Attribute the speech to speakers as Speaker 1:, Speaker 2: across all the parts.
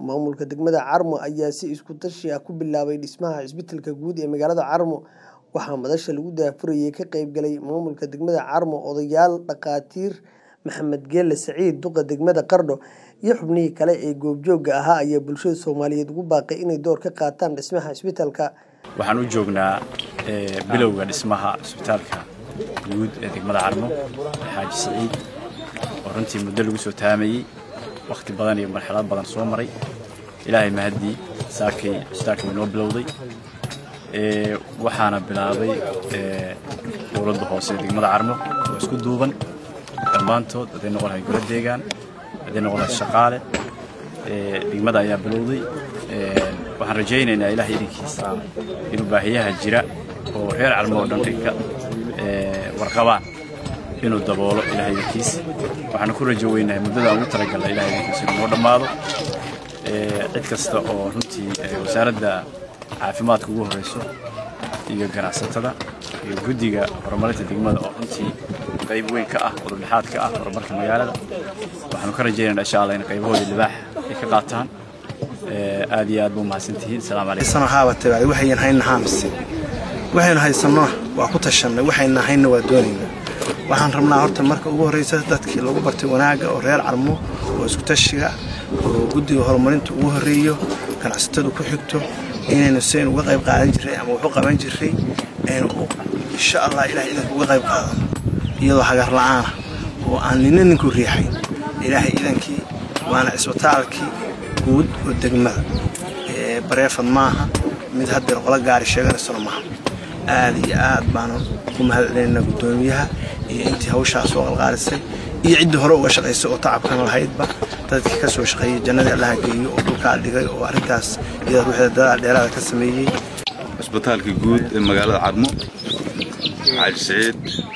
Speaker 1: Maamulka degmada Carmo ayaa si isku tashi ah ku bilaabay dhismaha isbitaalka guud ee magaalada Carmo waxaa madasha lagu daahfurayay ka qayb galay maamulka degmada Carmo odayaal dhaqaatiir Maxamed Geele Saciid duqa degmada Qardho iyo xubnihii kale ee goobjooga ahaa ayaa bulshada Soomaaliyeed ugu baaqay inay door ka qaataan dhismaha isbitaalka
Speaker 2: waxaan u joognaa bilowga dhismaha isbitaalka guud ee degmada Carmo Xaaji Saciid oo runtii muddo lagu soo taamayay waqti badan iyo marxalad badan soo maray ilaahay mahadii saakay isbitaalka inoo bilowday waxaana bilaabay dowladda hoose ee degmada Carmo oo isku duuban dhammaantood haday noqon lahay golo deegaan haday noqon lahay shaqaale degmada ayaa bilowday waxaan rajaynaynaa ilaahay idinkiisa inuu baahiyaha jira oo reer Carmo oo dhan dhigka warqabaan inuu daboolo ilaahay idinkiisa waxaan ku rajo weynahay muddada aan ugu talagalnay ilaahay idinkiisa inuu noo dhammaado cid kasta oo runtii wasaaradda caafimaadka ugu horeyso iyo ganacsatada iyo guddiga horumarinta degmada oo runtii qayb weyn ka ah wadadhexaad ka ah horumarka magaalada waxaanu ka rajaynaynaa insha allah in qaybahooda libaax ay ka qaataan aad iyo aad buu mahadsantihiin asalaamu calaykum
Speaker 3: sana haabatay waxayn hayna haamise waxaynu haysanno waa ku tashannay waxayna hayna waa doonaynaa waxaan rabnaa horta marka ugu horreysa dadkii lagu bartay wanaagga oo reer carmo oo isku tashiga oo guddiga horumarinta ugu horreeyo ganacsatadu ku xigto inaynu siaynu uga qayb qaadan jirray ama waxu qaban jirray aynu insha allah ilahay idanka uga qayb qaadano iyadoo hagar la'aana oo aan nina ninku riixayn ilaahay idankii waana cisbitaalkii guud oo degmada bareefad maaha mid haddeer qola gaari sheeganaysano maaha aad iyo aad baanu ku mahad celinaynaa guddoomiyaha iyo intii hawshaas soo qalqaalisay iyo ciddii hore uga shaqaysay oo tacabkan lahaydba dadkii ka soo shaqeeyey jannadii allaha geeyo oo dhulkaa dhigay oo arrintaas iyada ruuxda dadaal dheeraada ka sameeyey
Speaker 4: cisbitaalka guud ee magaalada carmo xaaji saciid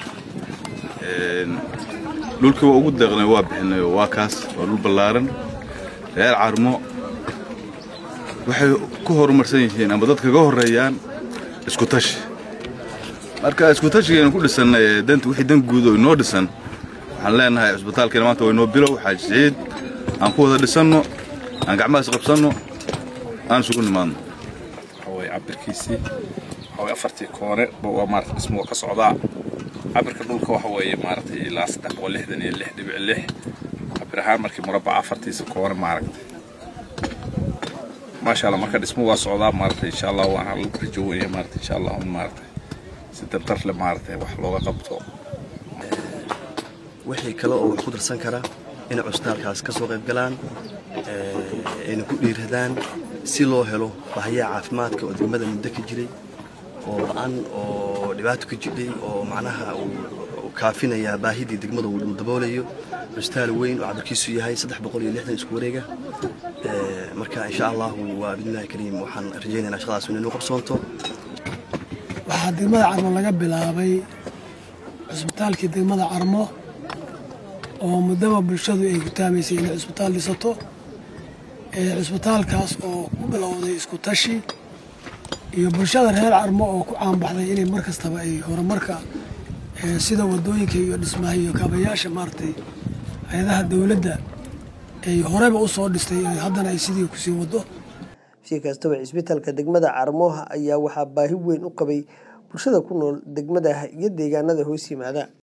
Speaker 4: dhulkii waa ugu deeqnay waa bixinay oo waa kaas waa dhul ballaaran reer carmo waxay ku horumarsan yihiin ama dadka ka horreeyaan isku tashi marka isku tashigeenu ku dhisannay ee danta wixii dan guud oo inoo dhisan waxaan leenahay cisbitaalkeena maanta waa inoo bilow xaaji saciid aan ku wada dhisanno aan gacmahaas qabsanno aan isugu nimaadno
Speaker 5: waxaway cabirkiisii waxaway afartii koone waa maarata dhismo ka socdaa cabirka dhulka waxa weeye maaragtay ilaa saddex boqol lixdan iyo lix dhibic lix cabir ahaan markii murabbaca afartiisa koone maaragtay maasha allah marka dhismo waa socdaa maaragtay insha allah waana lagu rajo weynaya maaragtay insha allah un maaragtay si dardar leh maaragtay wax looga qabto
Speaker 6: wixii kale oo wax ku darsan kara inay cusbitaalkaas ka soo qayb galaan ayna ku dhiiradaan si loo helo bahayaha caafimaadka oo degmada muddo ka jiray oo la-an oo dhibaato ka jidhay oo macnaha uu kaafinayaa baahidii degmada uu daboolayo cusbitaal weyn oo cabirkiisu yahay saddex boqol iyo lixdan isku wareega marka insha allahu waa bidnillahi kariim waxaan rajaynaynaa shaqadaas inay noo qabsoonto
Speaker 7: waxaa degmada carmo laga bilaabay cusbitaalkii degmada carmo oo muddaba bulshadu ay gutaamaysay inay cusbitaal dhisato cusbitaalkaas oo ku bilowday isku tashi iyo bulshada reer carmo oo ku caanbaxday inay mar kastaba ay horumarka sida wadooyinka iyo dhismaha iyo kaabayaasha maaragtay hay-adaha dowladda ay horeba u soo dhistay haddana ay sidii kusii wado
Speaker 1: si kastaba cisbitaalka degmada Carmo ayaa waxaa baahi weyn u qabay bulshada ku nool degmada iyo deegaanada hoos yimaada